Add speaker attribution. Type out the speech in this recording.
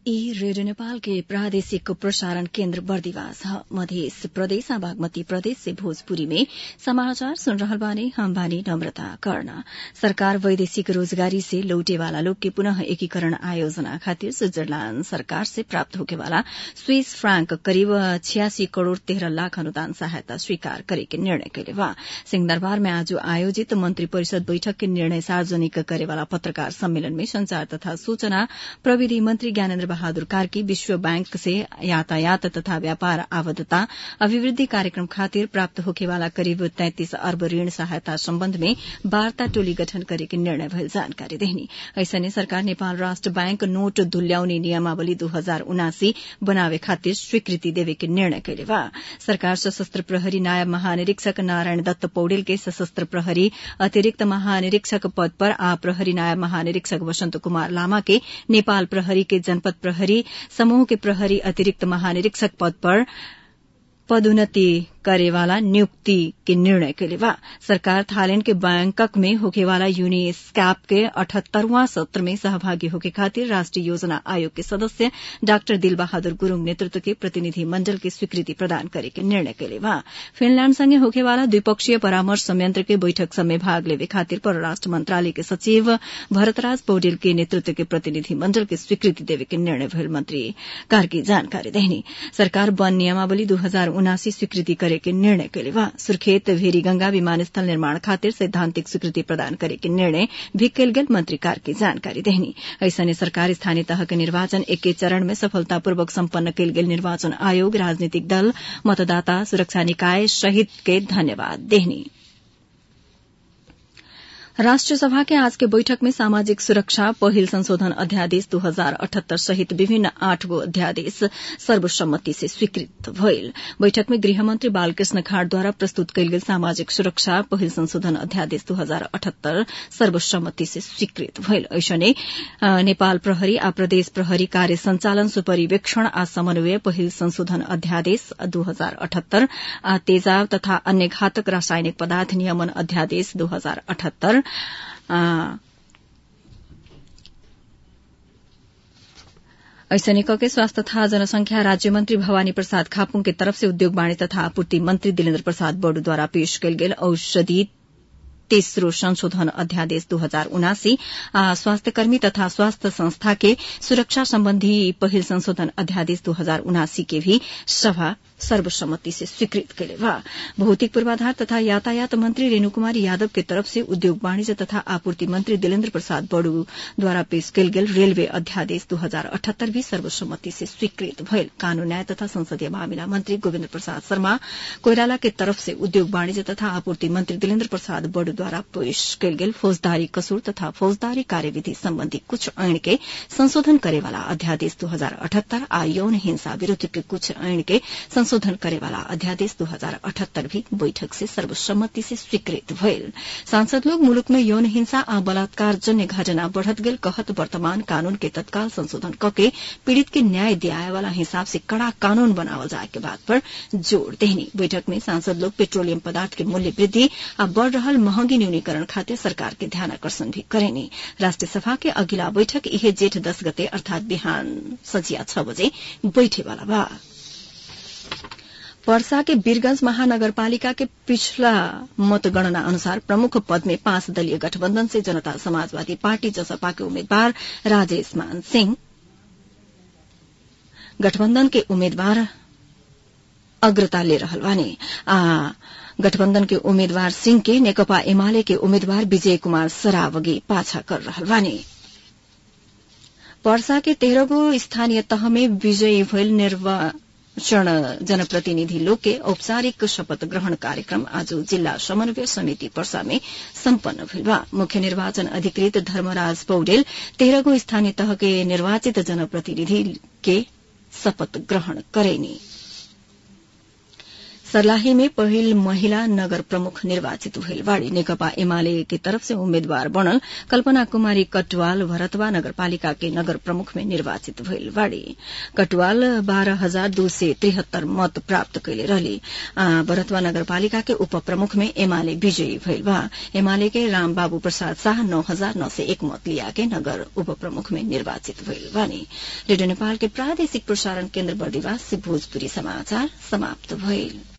Speaker 1: ई रेडियो नेपाल के प्रादेशिक प्रसारण केन्द्र बर्दिवास ह मधेस प्रदेश आ बागमती प्रदेश से भोजपुरी में समाचार सुन रहल बानी हम बानी नम्रता कर्ण सरकार वैदेशिक रोजगारी से लौटे वाला लोग के पुनः एकीकरण आयोजना खातिर स्विट्जरलैण्ड सरकार से प्राप्त होके वाला स्विस फ्रांक करीब छियासी करोड़ तेह्र लाख अनुदान सहायता स्वीकार करे के निर्णय कैले बा सिंहदरबार में आज आयोजित मंत्री परिषद बैठक के निर्णय सार्वजनिक करे वाला पत्रकार सम्मेलन में संचार तथा सूचना प्रविधि मंत्री ज्ञानेन्द्र बहादुर कार्की विश्व बैंक से यातायात तथा व्यापार आबद्धता अभिवृद्धि कार्यक्रम खातिर प्राप्त होखेवाला करीब तैंतिस अर्ब ऋण सहायता सम्बन्ध में वार्ता टोली गठन करे के निर्णय भयल जानकारी देहनी ऐसने सरकार नेपाल राष्ट्र बैंक नोट धुल्याउने नियमावली दू हजार उनासी बनावे खातिर स्वीकृति देवे के निर्णय कैले बा सरकार सशस्त्र प्रहरी नायब महानिरीक्षक नारायण दत्त पौडेल के सशस्त्र प्रहरी अतिरिक्त महानिरीक्षक पद पर आ प्रहरी नायब महानिरीक्षक वसन्त कुमार लामा के नेपाल प्रहरी के जनपद प्रहरी समूह के प्रहरी अतिरिक्त महानिरीक्षक पद पर पदोन्नति करेवाला नियुक्ति के निर्णय कैले बा सरकार थाईलैंड के बैंकक में होकेवाला यूनिस्कैप के अठहत्तरवां सत्र में सहभागी होके खातिर राष्ट्रीय योजना आयोग के सदस्य डाक्टर दिल बहादुर गुरूङ नेतृत्व के प्रतिनिधि मण्डल के स्वीकृति प्रदान करे के निर्णय कैले बा फिनलैण्ड सँगै होकेवाला द्विपक्षीय परामर्श संयंत्र के बैठक में भाग लेवे खातिर परराष्ट्र मंत्रालय के सचिव भरतराज पौडेल के नेतृत्व के प्रतिनिधि मण्डल के स्वीकृति देवे के निर्णय भयल मंत्री कार्की जानकारी देहनी सरकार वन नियमावली दू हजार उनासी स्वीकृति करे के निर्णय कैले बा सुर्खेत भेरीगंगा विमानस्थल निर्माण खातिर सैद्धांतिक स्वीकृति प्रदान करे के निर्णय भी कैल गेल मंत्री कार्की जानकारी देहनी ऐसने सरकार स्थानीय तह के निर्वाचन एके चरण में सफलतापूर्वक सम्पन्न कैल गेल निर्वाचन आयोग राजनीतिक दल मतदाता सुरक्षा निकाय सहित के धन्यवाद देहनी राष्ट्रिय सभा के आज के बैठक में सामाजिक सुरक्षा पहिल संशोधन अध्यादेश दू हजार अठहत्तर सहित विभिन्न आठ गो अध्यादेश सर्वसम्मति से स्वीकृत भइल बैठक में गृहमन्त्री बालकृष्ण खाड़द्वारा प्रस्तुत कयल गेल सामाजिक सुरक्षा पहिल संशोधन अध्यादेश दू हजार अठहत्तर सर्वसम्मति से स्वीकृत भइल ऐसने नेपाल प्रहरी आ प्रदेश प्रहरी कार्य संचालन सुपरिवेक्षण आ समन्वय पहिल संशोधन अध्यादेश दू हजार अठहत्तर आ तेजाब तथा अन्य घातक रासायनिक पदार्थ नियमन अध्यादेश दू हजार अठहत्तर ऐसने कके स्वास्थ्य तथा जनसंख्या राज्य मंत्री भवानी प्रसाद खापुङ के तरफ से उद्योग वाणिज्य तथा आपूर्ति मंत्री दिलेन्द्र प्रसाद बड़ूद्वारा पेश कयल गेल औषधि तेस्रो संशोधन अध्यादेश दू हजार उनासी स्वास्थ्यकर्मी तथा स्वास्थ्य संस्था के सुरक्षा सम्बन्धी पहिल संशोधन अध्यादेश दू हजार उनासी के भी सभा सर्वसम्मति से स्वीकृत कैले बा भौतिक पूर्वाधार तथा यातायात मंत्री रेणु कुमारी यादव के तरफ से उद्योग वाणिज्य तथा आपूर्ति मंत्री दिलेन्द्र प्रसाद बड़ू द्वारा पेश कयल गेल रेलवे अध्यादेश दू हजार अठहत्तर भी सर्वसम्मति से स्वीकृत भयल कानून न्याय तथा संसदीय मामिला मंत्री गोविन्द प्रसाद शर्मा कोइराला के तरफ से उद्योग वाणिज्य तथा आपूर्ति मंत्री दिलेन्द्र प्रसाद बड़ू द्वारा पेश कयल गेल फौजदारी कसूर तथा फौजदारी कार्यविधि सम्बन्धी कुछ ऐन के संशोधन करेवाला अध्यादेश दू हजार अठहत्तर आ यौन हिंसा विरूद्ध के कुछ ऐन के संशोधन करेवाला अध्यादेश दू हजार अठहत्तर भी बैठक से सर्वसम्मति से स्वीकृत भयल सांसद लोग मुलुक में यौन हिंसा आ बलात्कार जन्य घटना बढ़त गेल कहत वर्तमान कानून के तत्काल संशोधन कके पीड़ित के न्याय दियाए वाला हिसाब से कड़ा कानून बनावल जाए के बात पर जोड़ देहनी बैठक में सांसद लोग पेट्रोलियम पदार्थ के मूल्य वृद्धि आ बढ़ रहल महंगी न्यूनीकरण खातिर सरकार के ध्यान आकर्षण भी करेनी राष्ट्रिय सभा के अगिला बैठक इहे जेठ दस गते अर्थात बिहान सजिया छ बजे बैठेवाला बा पर्सा के वीरगंज महानगरपालिका के पिछला मतगणना अनुसार प्रमुख पद में पांच दलीय गठबंधन से जनता समाजवादी पार्टी जसपा के उम्मीदवार राजेश मान सिंह गठबंधन के उम्मीदवार अग्रता ले रहल बानी आ गठबंधन के उम्मीदवार सिंह के नेकपा एमाले के उम्मीदवार विजय कुमार सरावगी पाछा कर रहल बानी पर्सा के तेह्रगो स्थानीय तह में विजयी भइल निर्वाचन जनप्रतिनिधि लोग के औपचारिक शपथ ग्रहण कार्यक्रम आज जिल्ला समन्वय समिति पर्सा में सम्पन्न भइल बा मुख्य निर्वाचन अधिकृत धर्मराज पौडेल तेह्रगो स्थानीय तह के निर्वाचित जनप्रतिनिधि के शपथ ग्रहण करेनी सर्लाही में पहिल महिला नगर प्रमुख निर्वाचित भइल बाड़ी नेकपा एमाले की तरफ से उम्मेद्वार बनल कल्पना कुमारी कटवाल भरतवा नगरपालिका के नगर प्रमुख में निर्वाचित भइल बाड़ी कटवाल बाह्र हजार दू सय त्रिहत्तर मत प्राप्त कैले रहली भरतवा नगरपालिका के उप प्रमुख में एमाले विजयी भइल बा एमाले के राम बाबू प्रसाद शाह नौ हजार नौ सय एक मत लिया के नगर उप प्रमुख में निर्वाचित भइल बानी रेडियो नेपाल के प्रादेशिक प्रसारण केन्द्र बर्दिवास से भोजपुरी समाचार समाप्त भइल